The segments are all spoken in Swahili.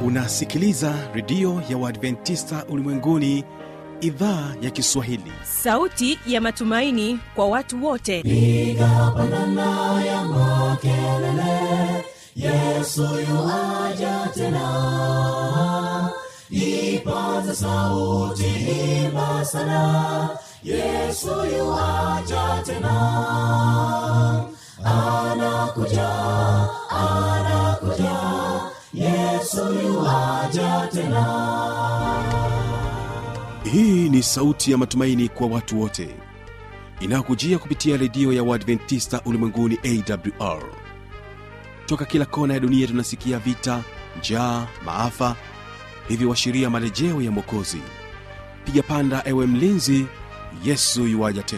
unasikiliza redio ya uadventista ulimwenguni idhaa ya kiswahili sauti ya matumaini kwa watu wote piga pandana ya makelele yesu yuaja tena ipaza sauti imba sana yesu yuaja tena anakuja anakuja yesu yuaja tena hii ni sauti ya matumaini kwa watu wote inayokujia kupitia redio ya uadventista ulimwenguni awr toka kila kona ya dunia tunasikia vita njaa maafa hivyo washiria marejeo ya mwokozi piga panda ewe mlinzi yesu yuwaja tena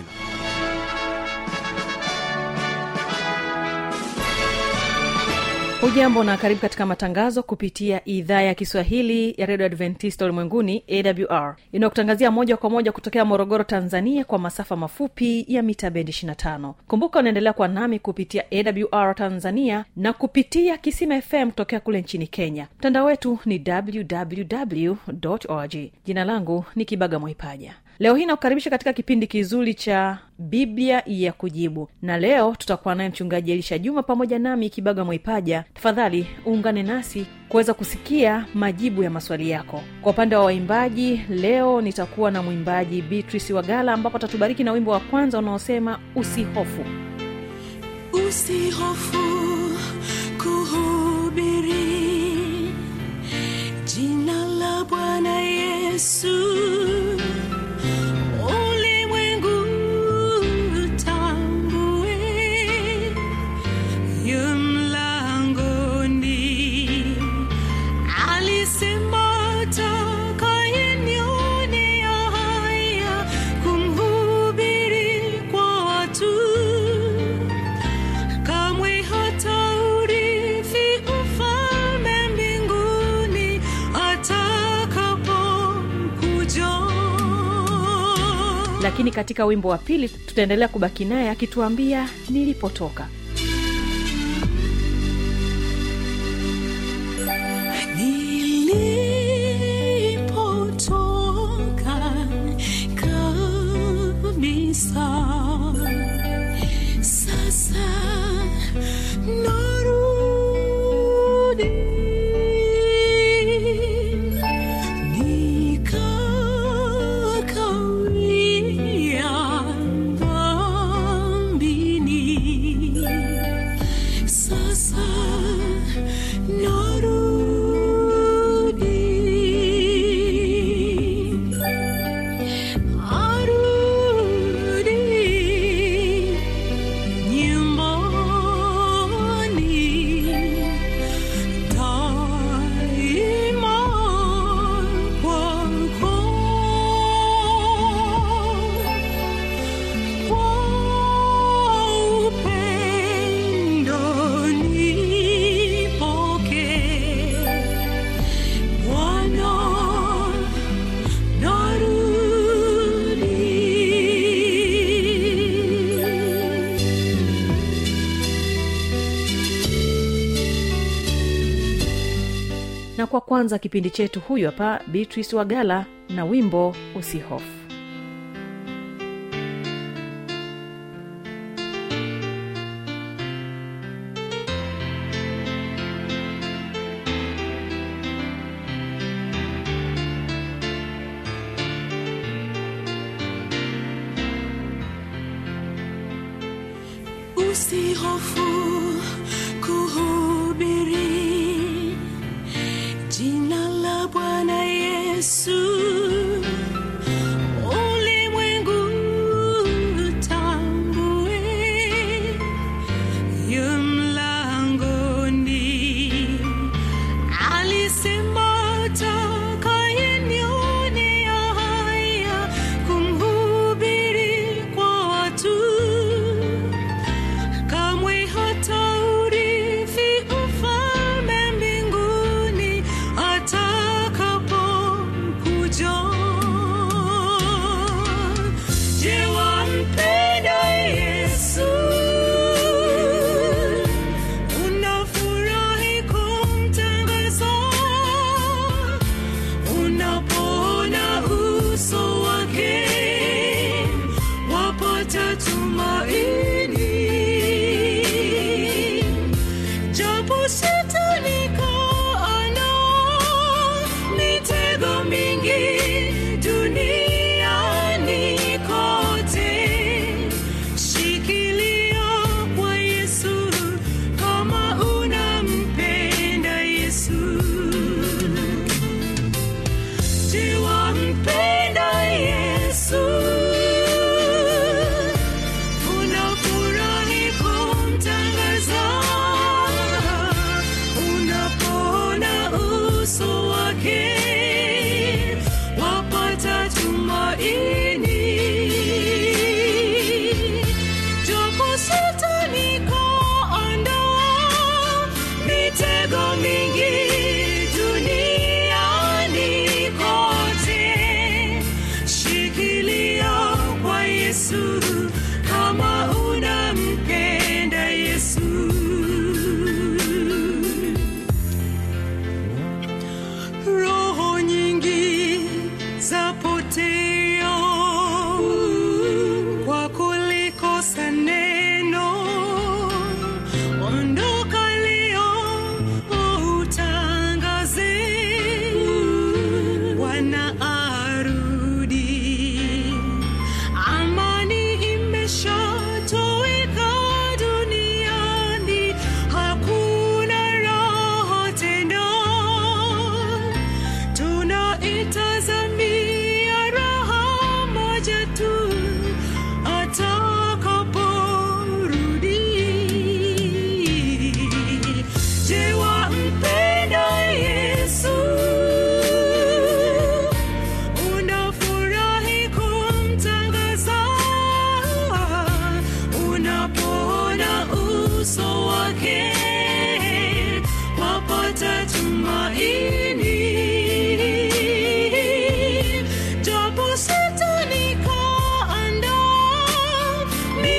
hujambo na karibu katika matangazo kupitia idhaa ya kiswahili ya redio adventista ulimwenguni awr inayokutangazia moja kwa moja kutokea morogoro tanzania kwa masafa mafupi ya mita bendi 25 kumbuka unaendelea kwa nami kupitia awr tanzania na kupitia kisima fm kutokea kule nchini kenya mtandao wetu ni www org jina langu ni kibaga mwaipaja leo hii nakukaribisha katika kipindi kizuri cha biblia ya kujibu na leo tutakuwa naye mchungaji elisha juma pamoja nami kibaga mwaipaja tafadhali uungane nasi kuweza kusikia majibu ya maswali yako kwa upande wa waimbaji leo nitakuwa na mwimbaji beatrice wagala ambapo atatubariki na wimbo wa kwanza unaosema usihofu usihofu kuhubiri jina la bwana yesu ulimwengu utambue yu mlangoni alisema atakayenionea haya kumhubiri kwa watu kamwe hata urithi ufalme mbinguni atakapokuja lakini katika wimbo wa pili tutaendelea kubaki naye akituambia nilipotoka nilipotoka kabisa sasa narudi nikakawia dhambini sasa narudi arudi nyumbani daima kwako kwa upendo nipokee Bwana narudi na kwa kwanza kipindi chetu huyu hapa beatrice wagala na wimbo usihofu usihofu kuhubiri jina la bwana yesu ulimwengu utambue yu mlangoni alisema atakayenionea haya kumhubiri kwa watu kamwe hata urithi ufalme mbinguni atakapokuja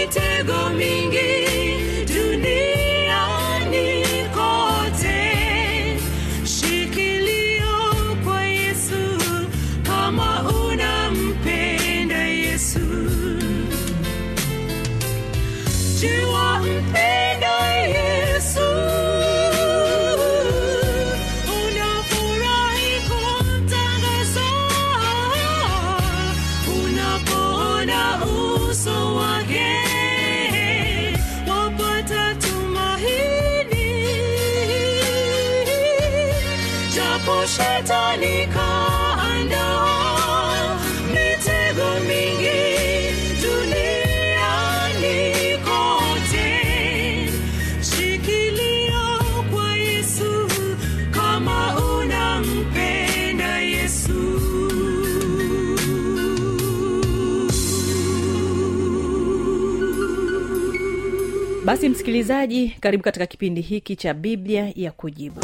mitego mingi duniani kote shikilio kwa yesu kama unampenda yesu jua mpenda yesu unafurahi kumtangaza unapoona uso wake wapata tumaini japo shetani kaandaa mitego mingi duniani kote shikilia kwa yesu kama unampenda yesu basi msikilizaji karibu katika kipindi hiki cha biblia ya kujibu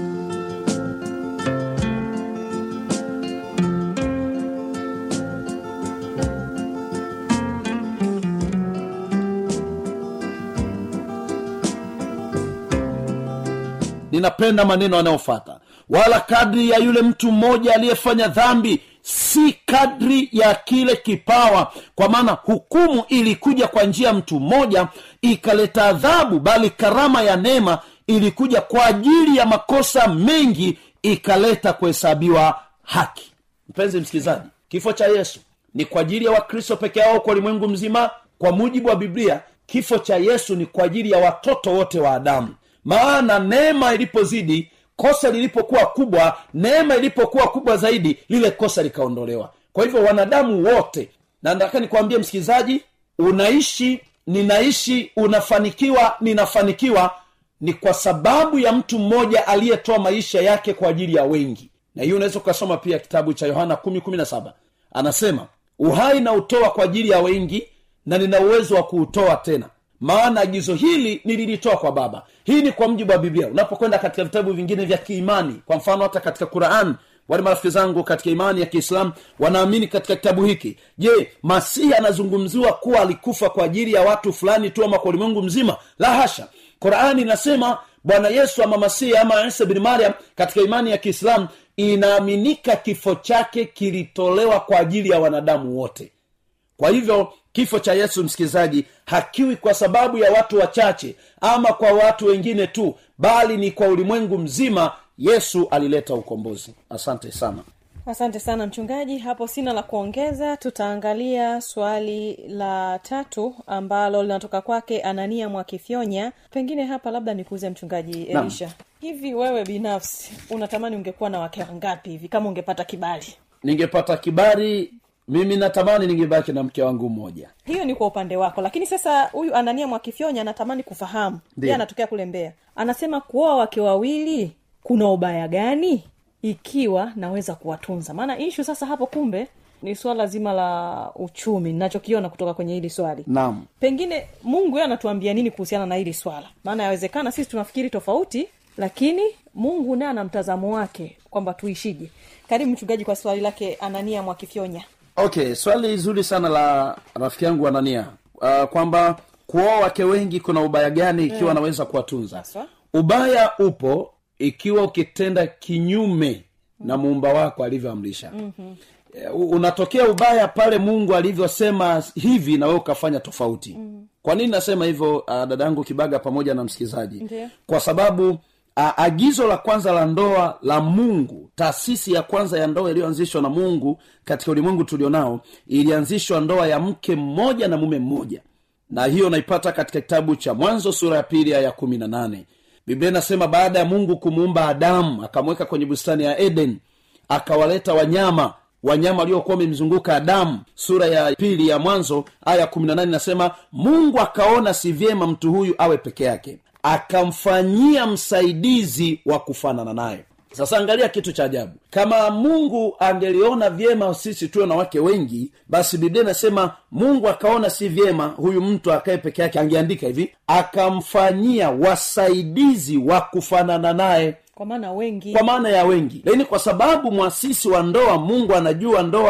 ninapenda maneno yanayofata wala kadri ya yule mtu mmoja aliyefanya dhambi si kadri ya kile kipawa kwa maana hukumu ilikuja kwa njia ya mtu mmoja ikaleta adhabu bali karama ya neema ilikuja kwa ajili ya makosa mengi ikaleta kuhesabiwa haki mpenzi msikilizaji kifo cha yesu ni kwa ajili ya wakristo peke yao kwa ulimwengu mzima kwa mujibu wa biblia kifo cha yesu ni kwa ajili ya watoto wote wa adamu maana neema ilipozidi kosa lilipokuwa kubwa neema ilipokuwa kubwa zaidi lile kosa likaondolewa kwa hivyo wanadamu wote na nataka nikwambie msikilizaji unaishi ninaishi unafanikiwa ninafanikiwa ni kwa sababu ya mtu mmoja aliyetoa maisha yake kwa ajili ya wengi na hiyo unaweza ukasoma pia kitabu cha yohana 1 anasema uhai na utoa kwa ajili ya wengi na nina uwezo wa kuutoa tena maana agizo hili nililitoa kwa baba hii ni kwa mjibu wa biblia unapokwenda katika vitabu vingine vya kiimani kwa mfano hata katika quran wale marafiki zangu katika imani ya kiislamu wanaamini katika kitabu hiki je masihi anazungumziwa kuwa alikufa kwa ajili ya watu fulani tu ama kwa ulimwengu mzima la hasha qurani inasema bwana yesu ama masihi ama isa bin mariam katika imani ya kiislamu inaaminika kifo chake kilitolewa kwa ajili ya wanadamu wote kwa hivyo kifo cha yesu msikilizaji hakiwi kwa sababu ya watu wachache ama kwa watu wengine tu bali ni kwa ulimwengu mzima yesu alileta ukombozi asante sana asante sana mchungaji hapo sina la kuongeza tutaangalia swali la tatu ambalo linatoka kwake anania mwakifyonya pengine hapa labda nikuuze mchungaji Naam. elisha hivi wewe binafsi unatamani ungekuwa na wake wangapi hivi kama ungepata kibali ningepata kibali mimi natamani ningebaki na mke wangu mmoja hiyo ni kwa upande wako lakini sasa huyu anania mwakifyonya anatamani kufahamu Ndiyo. ye anatokea kule mbea anasema kuoa wake wawili kuna ubaya gani ikiwa naweza kuwatunza maana ishu sasa hapo kumbe ni swala zima la uchumi ninachokiona kutoka kwenye hili swali naam pengine mungu yeye anatuambia nini kuhusiana na hili swala maana yawezekana sisi tunafikiri tofauti lakini mungu naye ana mtazamo wake kwamba tuishije karibu mchungaji kwa swali lake anania mwakifyonya okay swali zuri sana la rafiki yangu anania uh, kwamba kuoa wake wengi kuna ubaya gani ikiwa anaweza kuwatunza Haswa. ubaya upo ikiwa ukitenda kinyume na muumba wako alivyoamrisha mm-hmm. unatokea ubaya pale mungu alivyosema hivi na wewe ukafanya tofauti mm. kwa nini nasema hivyo uh, dadangu kibaga pamoja na msikilizaji Ndiyo. kwa sababu a, agizo la kwanza la ndoa la mungu taasisi ya kwanza ya ndoa iliyoanzishwa na mungu katika ulimwengu tulionao ilianzishwa ndoa ya mke mmoja na mume mmoja na hiyo naipata katika kitabu cha mwanzo sura ya pili aya ya kumi na nane biblia inasema baada ya mungu kumuumba adamu akamweka kwenye bustani ya eden akawaleta wanyama wanyama waliokuwa wamemzunguka adamu sura ya pili ya mwanzo aya kumi na nane inasema mungu akaona si vyema mtu huyu awe peke yake akamfanyia msaidizi wa kufanana naye sasa angalia kitu cha ajabu kama mungu angeliona vyema sisi tuwe na wake wengi basi biblia inasema mungu akaona si vyema huyu mtu akae peke yake angeandika hivi akamfanyia wasaidizi wa kufanana naye kwa maana wengi kwa maana ya wengi lakini kwa sababu mwasisi wa ndoa mungu anajua ndoa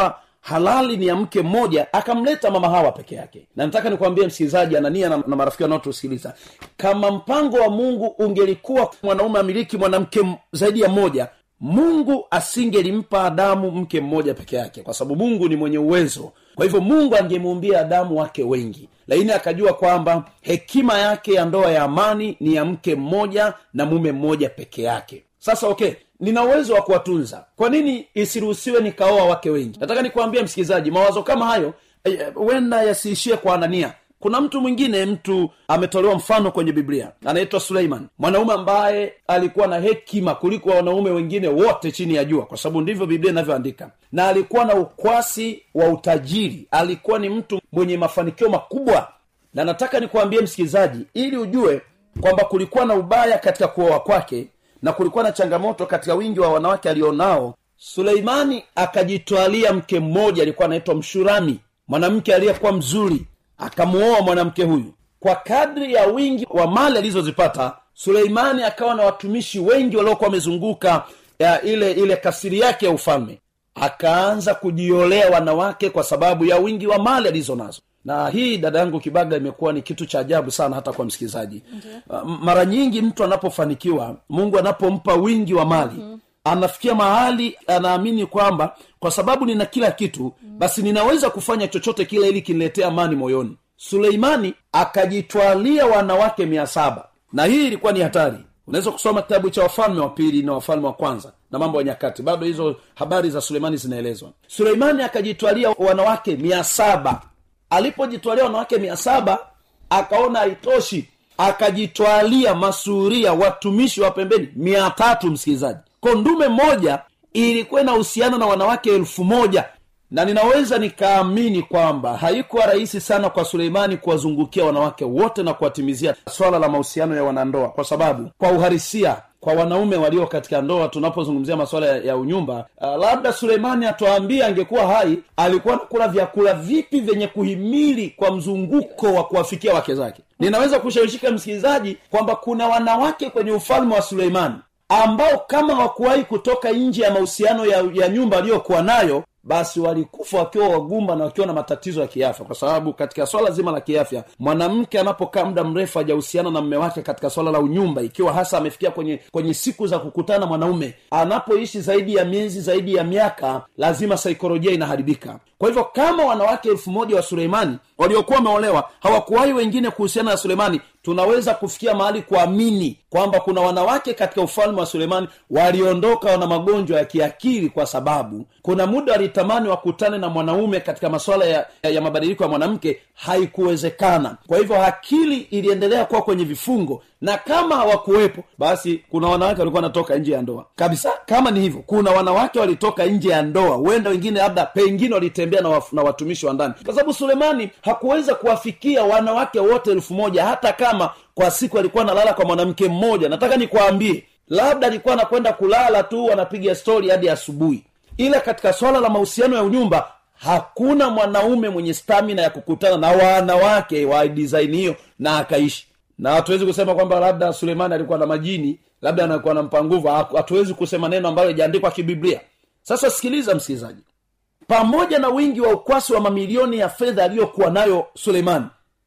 halali ni ya mke mmoja akamleta mama hawa peke yake na nataka nikwambie msikilizaji anania na, na marafiki wanaotusikiliza kama mpango wa mungu ungelikuwa mwanaume amiliki mwanamke m- zaidi ya mmoja mungu asingelimpa adamu mke mmoja peke yake kwa sababu mungu ni mwenye uwezo kwa hivyo mungu angemuumbia adamu wake wengi lakini akajua kwamba hekima yake ya ndoa ya amani ni ya mke mmoja na mume mmoja peke yake sasa okay nina uwezo wa kuwatunza kwa nini isiruhusiwe nikaoa wake wengi nataka nikuambia msikilizaji mawazo kama hayo eh, huenda yasiishie kwa anania kuna mtu mwingine mtu ametolewa mfano kwenye biblia anaitwa suleiman mwanaume ambaye alikuwa na hekima kuliko wanaume wengine wote chini ya jua kwa sababu ndivyo biblia inavyoandika na alikuwa na ukwasi wa utajiri alikuwa ni mtu mwenye mafanikio makubwa na nataka nikuambie msikilizaji ili ujue kwamba kulikuwa na ubaya katika kuoa kwake na kulikuwa na changamoto katika wingi wa wanawake alionao suleimani akajitwalia mke mmoja alikuwa anaitwa mshurami mwanamke aliyekuwa mzuri akamuoa mwanamke huyu kwa kadri ya wingi wa mali alizozipata suleimani akawa na watumishi wengi waliokuwa wamezunguka ya ile ile kasiri yake ya ufalme akaanza kujiolea wanawake kwa sababu ya wingi wa mali alizo nazo na hii dada yangu kibaga imekuwa ni kitu cha ajabu sana hata kwa msikilizaji uh, mara nyingi mtu anapofanikiwa mungu anapompa wingi wa mali mm-hmm anafikia mahali anaamini kwamba kwa sababu nina kila kitu basi ninaweza kufanya chochote kile ili kiniletee amani moyoni suleimani akajitwalia wanawake mia saba na hii ilikuwa ni hatari unaweza kusoma kitabu cha wafalme wa pili na wafalme wa kwanza na mambo ya nyakati bado hizo habari za suleimani zinaelezwa suleimani akajitwalia wanawake mia saba alipojitwalia wanawake mia saba akaona haitoshi akajitwalia masuria watumishi wa pembeni mia tatu msikilizaji ko ndume moja ilikuwa inahusiana na wanawake elfu moja na ninaweza nikaamini kwamba haikuwa rahisi sana kwa suleimani kuwazungukia wanawake wote na kuwatimizia swala la mahusiano ya wanandoa kwa sababu kwa uharisia kwa wanaume walio katika ndoa tunapozungumzia masuala ya, ya unyumba uh, labda suleimani atuambie angekuwa hai alikuwa nakula vyakula vipi vyenye kuhimili kwa mzunguko wa kuwafikia wake zake ninaweza kushawishika msikilizaji kwamba kuna wanawake kwenye ufalme wa suleimani ambao kama hawakuwahi kutoka nje ya mahusiano ya, ya nyumba aliyokuwa nayo basi walikufa wakiwa wagumba na wakiwa na matatizo ya kiafya kwa sababu katika swala zima la kiafya mwanamke anapokaa muda mrefu hajahusiana na mme wake katika swala la unyumba ikiwa hasa amefikia kwenye kwenye siku za kukutana na mwanaume anapoishi zaidi ya miezi zaidi ya miaka lazima saikolojia inaharibika kwa hivyo kama wanawake elfu moja wa suleimani waliokuwa wameolewa hawakuwahi wengine kuhusiana na suleimani tunaweza kufikia mahali kuamini kwamba kuna wanawake katika ufalme wa suleimani waliondoka na magonjwa ya kiakili kwa sababu kuna muda walitamani wakutane na mwanaume katika masuala ya, ya, ya mabadiliko ya mwanamke haikuwezekana kwa hivyo akili iliendelea kuwa kwenye vifungo na kama hawakuwepo basi kuna wanawake walikuwa wanatoka nje ya ndoa kabisa kama ni hivyo kuna wanawake walitoka nje ya ndoa huenda wengine labda pengine walitembea na, waf, na watumishi wa ndani kwa sababu sulemani hakuweza kuwafikia wanawake wote elfu moja hata kama kwa siku alikuwa analala kwa mwanamke mmoja nataka nikwambie labda alikuwa anakwenda kulala tu wanapiga stori hadi asubuhi ila katika swala la mahusiano ya unyumba hakuna mwanaume mwenye stamina ya kukutana na wanawake wa design hiyo na akaishi na hatuwezi kusema kwamba labda sulemani alikuwa na majini labda anakuwa nampa nguvu hatuwezi kusema neno ambalo ijaandikwa kibiblia sasa sikiliza msikilizaji pamoja na wingi wa ukwasi wa mamilioni ya fedha aliyokuwa nayo suleimani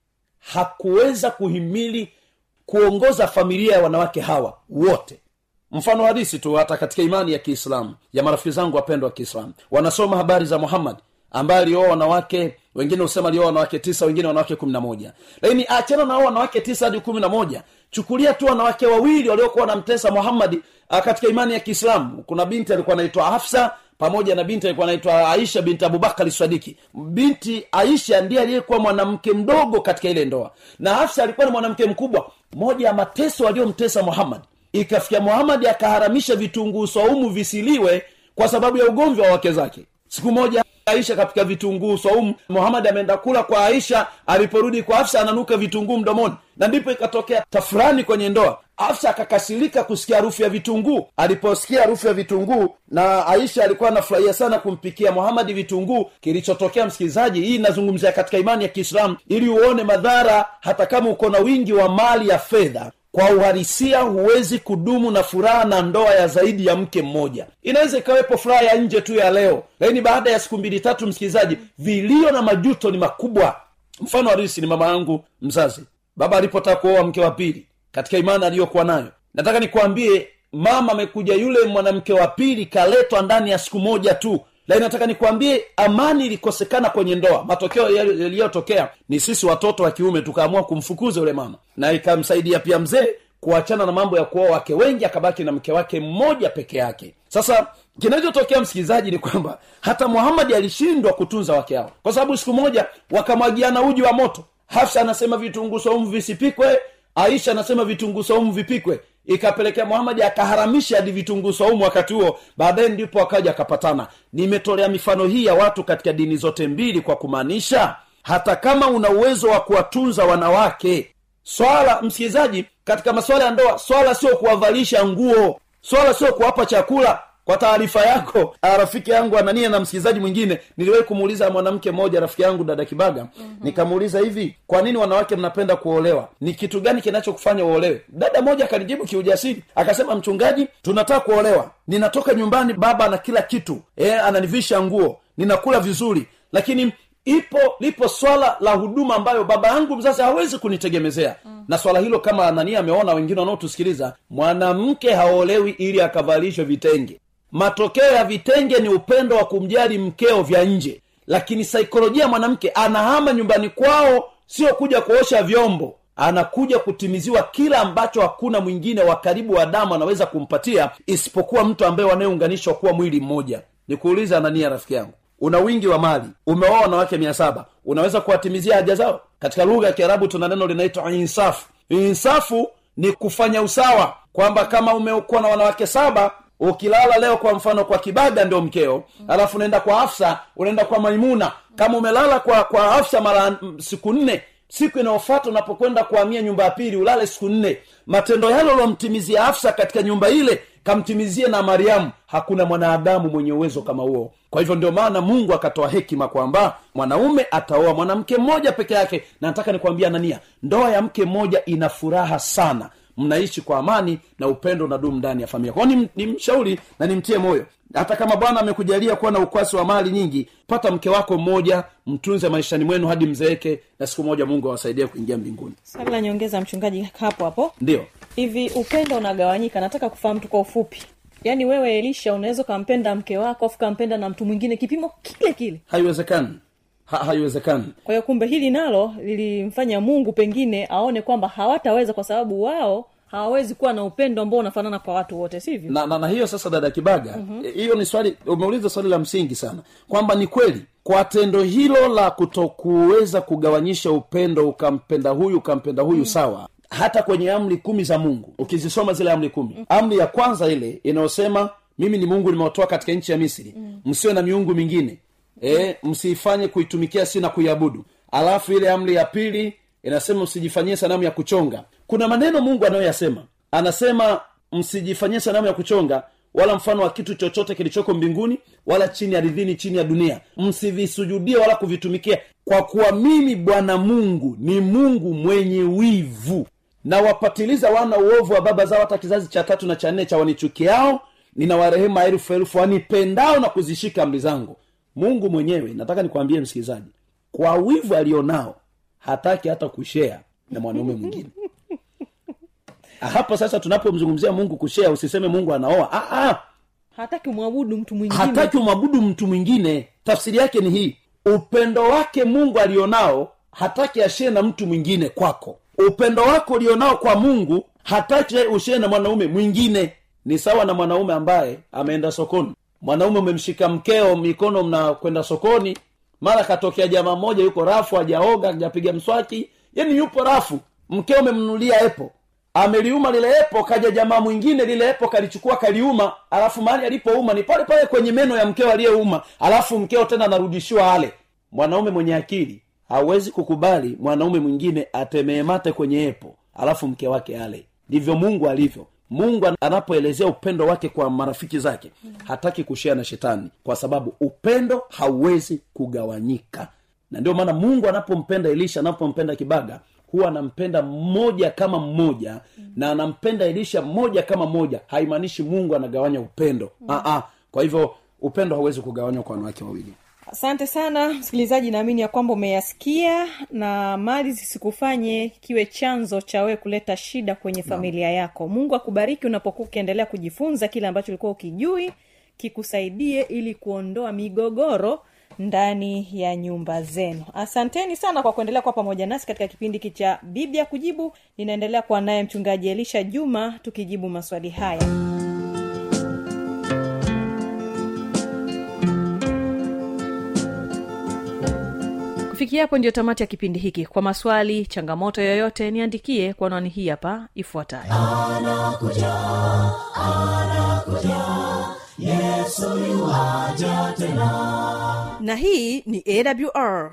hakuweza kuhimili kuongoza familia ya wanawake hawa wote mfano hadisi tu hata katika imani ya kiislamu ya marafiki zangu wapendwa wa kiislamu wanasoma habari za muhammad ambaye alioa wanawake wengine husema alioa wanawake tisa wengine wanawake kumi na moja lakini achana nao wanawake tisa hadi kumi na moja chukulia tu wanawake wawili waliokuwa wanamtesa muhammadi katika imani ya kiislamu kuna binti alikuwa anaitwa hafsa pamoja na binti alikuwa anaitwa aisha binti abubakari swadiki binti aisha ndiye aliyekuwa mwanamke mdogo katika ile ndoa na hafsa alikuwa ni mwanamke mkubwa moja ya mateso aliyomtesa muhammad ikafikia muhamadi akaharamisha vitunguu swaumu visiliwe kwa sababu ya ugomvi wa wake zake siku moja aisha kapika vitunguu swaumu muhamadi ameenda kula kwa aisha aliporudi kwa afsa ananuka vitunguu mdomoni na ndipo ikatokea tafurani kwenye ndoa afsa akakasirika kusikia harufu ya vitunguu aliposikia harufu ya vitunguu na aisha alikuwa anafurahia sana kumpikia muhamadi vitunguu kilichotokea msikilizaji hii inazungumzia katika imani ya kiislamu ili uone madhara hata kama uko na wingi wa mali ya fedha kwa uhalisia huwezi kudumu na furaha na ndoa ya zaidi ya mke mmoja inaweza ikawepo furaha ya nje tu ya leo lakini baada ya siku mbili tatu msikilizaji vilio na majuto ni makubwa mfano harisi ni mama yangu mzazi baba alipotaka kuoa mke wa pili katika imani aliyokuwa nayo nataka nikwambie mama amekuja yule mwanamke wa pili kaletwa ndani ya siku moja tu lakini nataka nikwambie amani ilikosekana kwenye ndoa matokeo yali- yaliyotokea ni sisi watoto wa kiume tukaamua kumfukuza yule mama na ikamsaidia pia mzee kuachana na mambo ya kuoa wake wengi akabaki na mke wake mmoja peke yake sasa kinachotokea msikilizaji ni kwamba hata muhamadi alishindwa kutunza wake hao kwa sababu siku moja wakamwagiana uji wa moto hafsa anasema vitunguu saumu visipikwe aisha anasema vitunguu saumu vipikwe ikapelekea muhamadi akaharamisha hadi vitunguu saumu wakati huo baadaye ndipo akaja akapatana nimetolea mifano hii ya watu katika dini zote mbili kwa kumaanisha hata kama una uwezo wa kuwatunza wanawake swala msikilizaji katika masuala ya ndoa swala sio kuwavalisha nguo swala sio kuwapa chakula kwa taarifa yako ah, rafiki yangu anania na msikilizaji mwingine niliwahi kumuuliza mwanamke mmoja rafiki yangu dada kibaga mm-hmm. nikamuuliza hivi kwa nini wanawake mnapenda kuolewa ni kitu gani kinachokufanya uolewe dada moja akanijibu kiujasiri akasema mchungaji tunataka kuolewa ninatoka nyumbani baba na kila kitu e, ananivisha nguo ninakula vizuri lakini ipo lipo swala la huduma ambayo baba yangu mzazi hawezi kunitegemezea mm. na swala hilo kama anania ameona wengine wanaotusikiliza mwanamke haolewi ili akavalishwe vitenge matokeo ya vitenge ni upendo wa kumjali mkeo vya nje lakini saikolojia ya mwanamke anahama nyumbani kwao sio kuja kuosha vyombo anakuja kutimiziwa kila ambacho hakuna mwingine wa karibu wa damu anaweza kumpatia isipokuwa mtu ambaye wanayeunganishwa kuwa mwili mmoja nikuuliza anania rafiki yangu una wingi wa mali umeoa wanawake mia saba unaweza kuwatimizia haja zao katika lugha ya kiarabu tuna neno linaitwa insafu insafu ni kufanya usawa kwamba kama umekuwa na wanawake saba ukilala leo kwa mfano kwa kibaga ndio mkeo alafu unaenda kwa hafsa unaenda kwa maimuna kama umelala kwa kwa hafsa mara mm, siku nne siku inayofata unapokwenda kuhamia nyumba ya pili ulale siku nne matendo yale uliomtimizia hafsa katika nyumba ile kamtimizie na mariamu hakuna mwanadamu mwenye uwezo kama huo kwa hivyo ndio maana mungu akatoa hekima kwamba mwanaume ataoa mwanamke mmoja peke yake na nataka nikwambia nania ndoa ya mke mmoja ina furaha sana mnaishi kwa amani na upendo na dumu ndani ya familia kwao ni, ni mshauri na nimtie moyo hata kama bwana amekujalia kuwa na ukwasi wa mali nyingi pata mke wako mmoja mtunze maishani mwenu hadi mzeeke na siku moja mungu awasaidie kuingia mbinguni swali la nyongeza mchungaji hapo hapo ndio hivi upendo unagawanyika nataka kufahamu tu kwa ufupi yaani wewe elisha unaweza ukampenda mke wako afu ukampenda na mtu mwingine kipimo kile kile haiwezekani ha, haiwezekani kwa hiyo kumbe hili nalo lilimfanya mungu pengine aone kwamba hawataweza kwa sababu wao hawawezi kuwa na upendo ambao unafanana kwa watu wote sivyo na, na, na hiyo sasa dada kibaga mm-hmm. hiyo ni swali umeuliza swali la msingi sana kwamba ni kweli kwa tendo hilo la kutokuweza kugawanyisha upendo ukampenda huyu ukampenda huyu mm. sawa hata kwenye amri kumi za mungu ukizisoma zile amri kumi mm. amri ya kwanza ile inayosema mimi ni mungu nimewatoa katika nchi ya misri mm. msiwe na miungu mingine e, msiifanye kuitumikia si na kuiabudu alafu ile amri ya pili inasema msijifanyie sanamu ya kuchonga kuna maneno mungu anayoyasema anasema msijifanyie sanamu ya kuchonga wala mfano wa kitu chochote kilichoko mbinguni wala chini ardhini chini ya dunia msivisujudie wala kuvitumikia kwa kuwa mimi bwana mungu ni mungu mwenye wivu na wapatiliza wana uovu wa baba zao hata kizazi cha tatu na cha nne cha wanichukiao ninawarehema elfu elfu wanipendao na kuzishika amri zangu mungu mwenyewe nataka nikwambie msikilizaji kwa wivu alionao hataki hata kushea na mwanaume mwingine hapo sasa tunapomzungumzia mungu kushea usiseme mungu anaoa ah, ah, hataki umwabudu mtu mwingine hataki umwabudu mtu mwingine tafsiri yake ni hii upendo wake mungu alionao hataki ashee na mtu mwingine kwako upendo wako ulionao kwa mungu hataki ushee na mwanaume mwingine ni sawa na mwanaume ambaye ameenda sokoni mwanaume umemshika mkeo mikono mnakwenda sokoni mara katokea jamaa mmoja yuko rafu hajaoga hajapiga mswaki yani yupo rafu mkeo umemnunulia epo ameliuma lile epo kaja jamaa mwingine lile epo kalichukua kaliuma alafu mahali alipouma ni pale pale kwenye meno ya mkeo aliyeuma alafu mkeo tena anarudishiwa ale mwanaume mwenye akili hawezi kukubali mwanaume mwingine atemee mate kwenye epo alafu mke wake ale ndivyo mungu alivyo mungu anapoelezea upendo wake kwa marafiki zake hataki kushea na shetani kwa sababu upendo hauwezi kugawanyika na ndio maana mungu anapompenda elisha anapompenda kibaga huwa anampenda mmoja kama mmoja na anampenda elisha mmoja kama mmoja haimaanishi mungu anagawanya upendo mm. kwa hivyo upendo hauwezi kugawanywa kwa wanawake wawili asante sana msikilizaji naamini ya kwamba umeyasikia na mali zisikufanye kiwe chanzo cha wewe kuleta shida kwenye familia yako mungu akubariki unapokuwa ukiendelea kujifunza kile ambacho ulikuwa ukijui kikusaidie ili kuondoa migogoro ndani ya nyumba zenu asanteni sana kwa kuendelea kuwa pamoja nasi katika kipindi hiki cha biblia kujibu ninaendelea kuwa naye mchungaji elisha juma tukijibu maswali haya kufikia hapo ndio tamati ya kipindi hiki kwa maswali changamoto yoyote niandikie kwa anwani hii hapa ifuatayo anakuja anakuja yesu yuaja tena na hii ni awr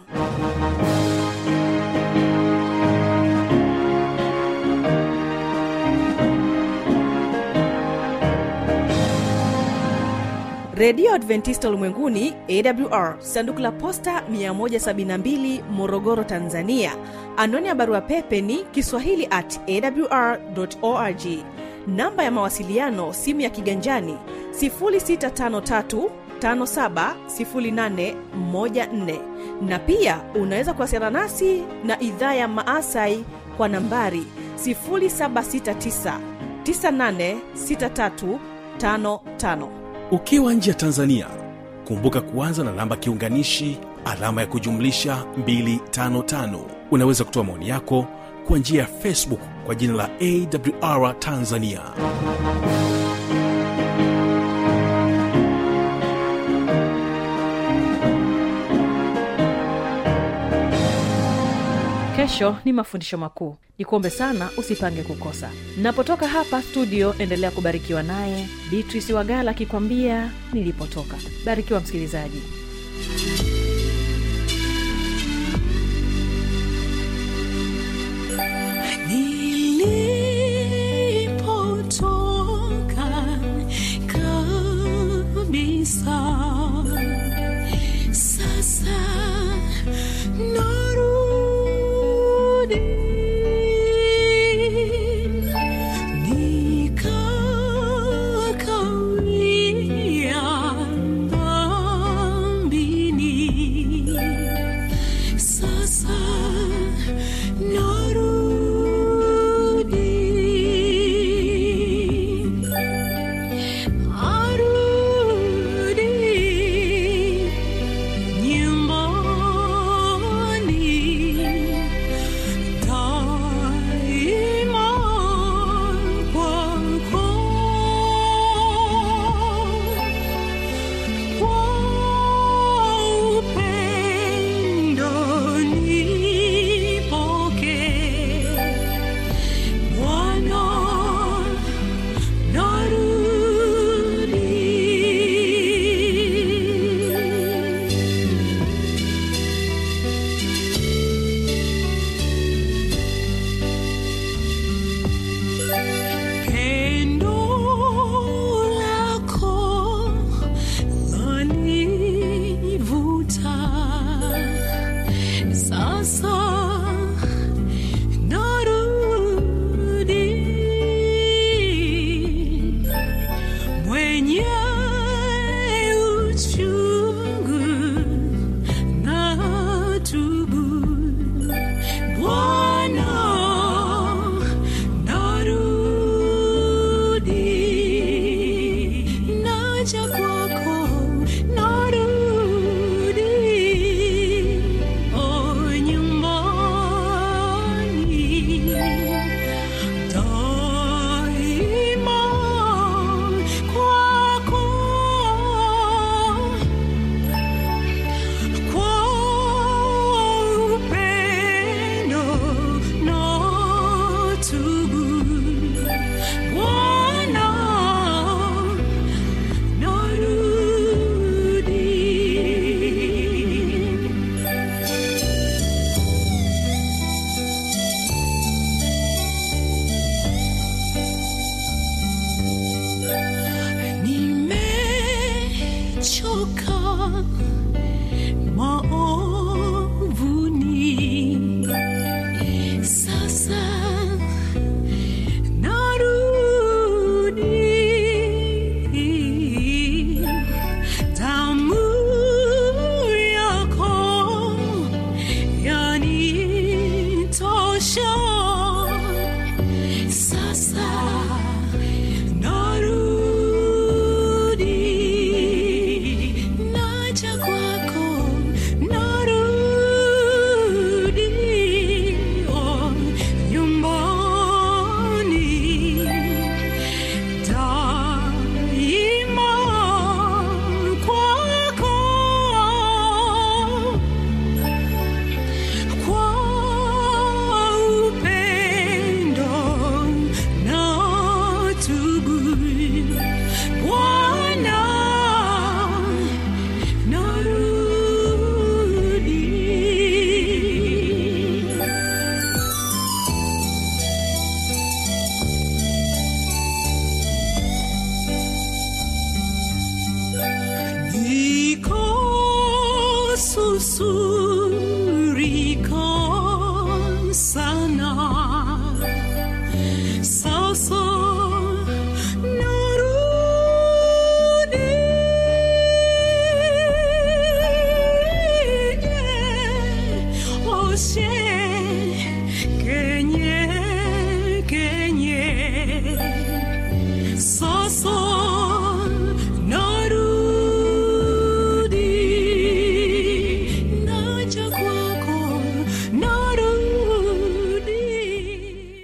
redio adventista ulimwenguni awr sanduku la posta 172 morogoro tanzania anwani ya barua pepe ni kiswahili at awr org namba ya mawasiliano simu ya kiganjani 653 570814 na pia unaweza kuwasiliana nasi na idhaa ya maasai kwa nambari 769 986355 ukiwa nje ya tanzania kumbuka kuanza na namba kiunganishi alama ya kujumlisha 255 unaweza kutoa maoni yako kwa njia ya facebook kwa jina la awr tanzania kesho ni mafundisho makuu nikuombe sana usipange kukosa napotoka hapa studio endelea kubarikiwa naye beatrice wagala akikwambia nilipotoka barikiwa msikilizaji